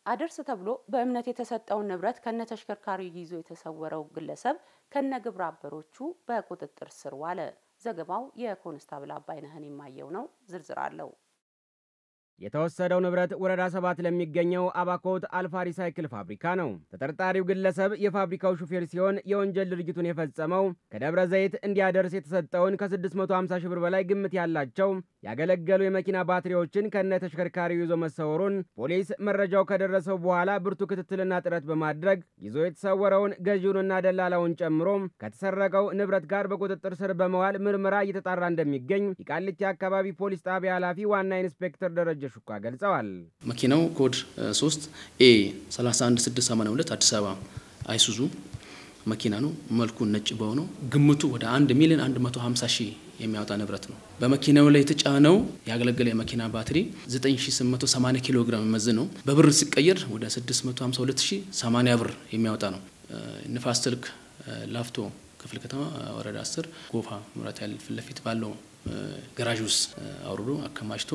አደርስ ተብሎ በእምነት የተሰጠውን ንብረት ከነ ተሽከርካሪው ይዞ የተሰወረው ግለሰብ ከነ ግብረ አበሮቹ በቁጥጥር ስር ዋለ። ዘገባው የኮንስታብል አባይነህን የማየው ነው። ዝርዝር አለው። የተወሰደው ንብረት ወረዳ ሰባት ለሚገኘው አባኮት አልፋ ሪሳይክል ፋብሪካ ነው። ተጠርጣሪው ግለሰብ የፋብሪካው ሹፌር ሲሆን የወንጀል ድርጊቱን የፈጸመው ከደብረ ዘይት እንዲያደርስ የተሰጠውን ከ650 ሺህ ብር በላይ ግምት ያላቸው ያገለገሉ የመኪና ባትሪዎችን ከነ ተሽከርካሪው ይዞ መሰወሩን ፖሊስ መረጃው ከደረሰው በኋላ ብርቱ ክትትልና ጥረት በማድረግ ይዞ የተሰወረውን ገዢውንና ደላላውን ጨምሮ ከተሰረቀው ንብረት ጋር በቁጥጥር ስር በመዋል ምርመራ እየተጣራ እንደሚገኝ የቃሊቲ አካባቢ ፖሊስ ጣቢያ ኃላፊ ዋና ኢንስፔክተር ደረጀ ሹካ ገልጸዋል። መኪናው ኮድ 3 ኤ 31682 አዲስ አበባ አይሱዙ መኪና ነው። መልኩ ነጭ በሆነው ግምቱ ወደ 1 ሚሊዮን 150 ሺህ የሚያወጣ ንብረት ነው። በመኪናው ላይ የተጫነው ያገለገለ የመኪና ባትሪ 9880 ኪሎ ግራም መዝ ነው። በብር ሲቀየር ወደ 652080 ብር የሚያወጣ ነው። ንፋስ ስልክ ላፍቶ ክፍለ ከተማ ወረዳ 10 ጎፋ መብራት ኃይል ፊት ለፊት ባለው ገራዥ ውስጥ አውርዶ አከማችቶ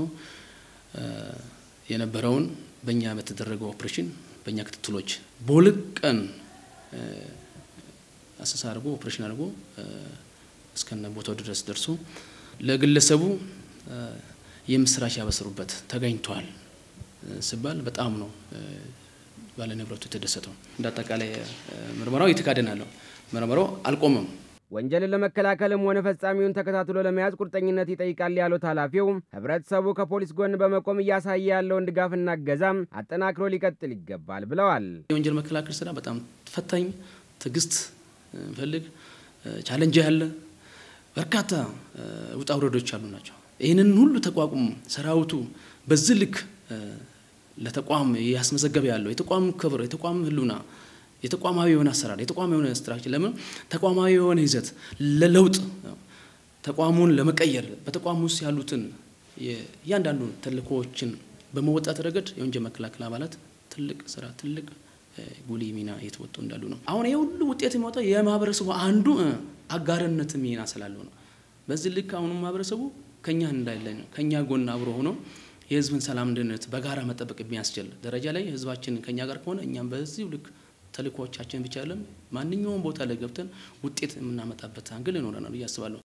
የነበረውን በእኛ በተደረገው ኦፕሬሽን በእኛ ክትትሎች በሁለት ቀን አሰሳ አድርጎ ኦፕሬሽን አድርጎ እስከነ ቦታው ድረስ ደርሶ ለግለሰቡ የምስራች ያበሰሩበት ተገኝቷል ሲባል በጣም ነው ባለ ንብረቱ የተደሰተው። እንደ አጠቃላይ ምርመራው እየተካሄደ ምርመራው አልቆመም። ወንጀልን ለመከላከልም ሆነ ፈጻሚውን ተከታትሎ ለመያዝ ቁርጠኝነት ይጠይቃል ያሉት ኃላፊው ህብረተሰቡ ከፖሊስ ጎን በመቆም እያሳየ ያለውን ድጋፍና እገዛም አጠናክሮ ሊቀጥል ይገባል ብለዋል። የወንጀል መከላከል ስራ በጣም ፈታኝ፣ ትዕግስት ፈልግ ቻለንጅ ያለ በርካታ ውጣ ውረዶች ያሉ ናቸው። ይህንን ሁሉ ተቋቁሞ ሰራዊቱ በዚህ ልክ ለተቋም ያስመዘገበ ያለው የተቋም ክብር፣ የተቋም ህሉና የተቋማዊ የሆነ አሰራር የተቋማዊ የሆነ ስትራክቸር ለምን ተቋማዊ የሆነ ይዘት ለለውጥ ተቋሙን ለመቀየር በተቋሙ ውስጥ ያሉትን እያንዳንዱ ተልእኮዎችን በመወጣት ረገድ የወንጀል መከላከል አባላት ትልቅ ስራ ትልቅ ጉልህ ሚና እየተወጡ እንዳሉ ነው። አሁን ይህ ሁሉ ውጤት የሚወጣው የማህበረሰቡ አንዱ አጋርነት ሚና ስላለው ነው። በዚህ ልክ አሁኑ ማህበረሰቡ ከኛ እንዳለ ከኛ ጎን አብሮ ሆኖ የህዝብን ሰላም፣ ደህንነት በጋራ መጠበቅ የሚያስችል ደረጃ ላይ ህዝባችን ከኛ ጋር ከሆነ እኛም በዚሁ ልክ ተልእኮዎቻችን ብቻ አይደለም ማንኛውም ቦታ ላይ ገብተን ውጤት የምናመጣበት አንግል ይኖረናል ብዬ አስባለሁ።